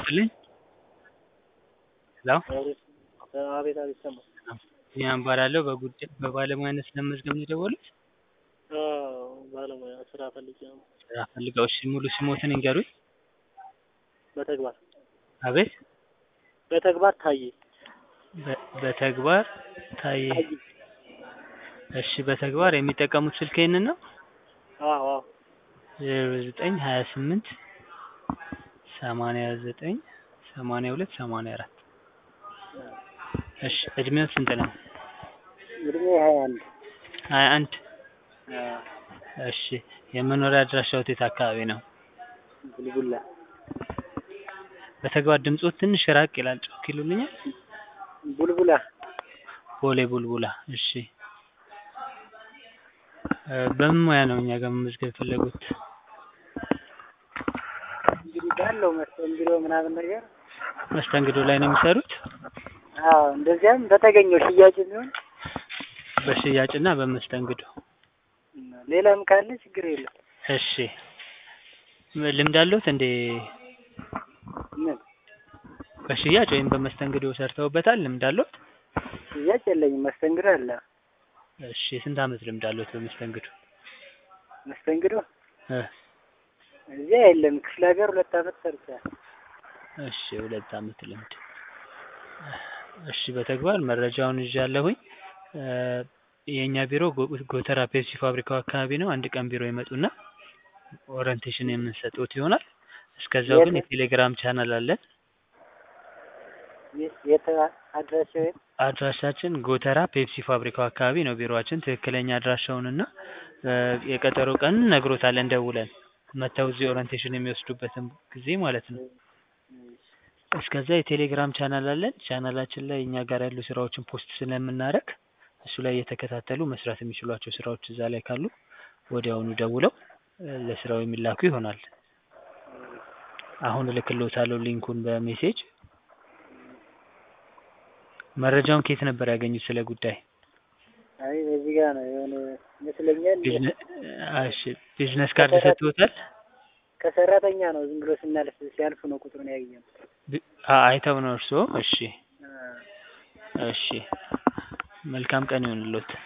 ይስጥልኝ። ሄሎ አቤት አቤት ሰማሁ። ቢኒያም እባላለሁ። በጉዳይ በባለሙያነት ለመመዝገብ ነው የደወሉት? አዎ ባለሙያ ስራ ፈልጌ ነው። ስራ ፈልገው። እሺ ሙሉ ስሞትን ይንገሩኝ? በተግባር አቤት በተግባር ታዬ በ- በተግባር ታዬ። ታዬ። እሺ በተግባር የሚጠቀሙት ስልክ ይህንን ነው? አዎ አዎ ዜሮ ዘጠኝ ሀያ ስምንት ሰማንያ ዘጠኝ ሰማንያ ሁለት ሰማንያ አራት እሺ እድሜው ስንት ነው? እድሜ ሀያ አንድ ሀያ አንድ አዎ እሺ የመኖሪያ አድራሻዎት የት አካባቢ ነው? ቡልቡላ በተግባር ድምጾት ትንሽ ራቅ ይላል። ጮክ ይሉልኛል? ቡልቡላ ቦሌ ቡልቡላ። እሺ እ በምን ሙያ ነው እኛ ጋር መመዝገብ የፈለጉት? እንግዲህ ባለው መስተንግዶ ምናምን ነገር መስተንግዶ ላይ ነው የሚሰሩት? አዎ እንደዚያም በተገኘው ሽያጭ ቢሆን በሽያጭና በመስተንግዶ። ሌላም ካለ ችግር የለም። እሺ ም- ልምድ አለዎት እንዴ? ምን በሽያጭ ወይም በመስተንግዶ ሰርተውበታል? ልምድ አለዎት? ሽያጭ የለኝም፣ መስተንግዶ አለ። እሺ ስንት አመት ልምድ አለዎት በመስተንግዶ? መስተንግዶ እ እዚያ የለም። ክፍለ ሀገር ሁለት አመት ሰርቻለሁ። እሺ ሁለት አመት ልምድ። እሺ በተግባር መረጃውን ይዣለሁኝ። እ የእኛ ቢሮ ጎ- ጎተራ ፔፕሲ ፋብሪካው አካባቢ ነው። አንድ ቀን ቢሮ ይመጡና ኦሪንቴሽን የምንሰጥዎት ይሆናል። እስከዛው ግን የት? የቴሌግራም ቻናል አለን። የ- የት አድራሻው የት? አድራሻችን ጎተራ ፔፕሲ ፋብሪካው አካባቢ ነው ቢሮአችን። ትክክለኛ አድራሻውንና እ የቀጠሮ ቀን ነግሮታለን ደውለን መተው እዚህ ኦሪንቴሽን የሚወስዱበትን ጊዜ ማለት ነው። እስከዛ የቴሌግራም ቻናል አለን። ቻናላችን ላይ እኛ ጋር ያሉ ስራዎችን ፖስት ስለምናደርግ እሱ ላይ እየተከታተሉ መስራት የሚችሏቸው ስራዎች እዛ ላይ ካሉ ወዲያውኑ ደውለው እ ለስራው የሚላኩ ይሆናል። አሁን እልክልዎታለሁ ሊንኩን በሜሴጅ። መረጃውን ከየት ነበር ያገኙት ስለ ጉዳይ? አይ በዚህ ጋር ነው የሆነ ይመስለኛል። ቢዝነ- እሺ ቢዝነስ ካርድ ሰጥቶታል? ከሰራተኛ ነው ዝም ብሎ ስናልፍ ሲያልፉ ነው ቁጥሩን ያገኘው። ቢ- አ- አይተው ነው እርስዎ? እሺ አ- እሺ መልካም ቀን ይሁንልዎት።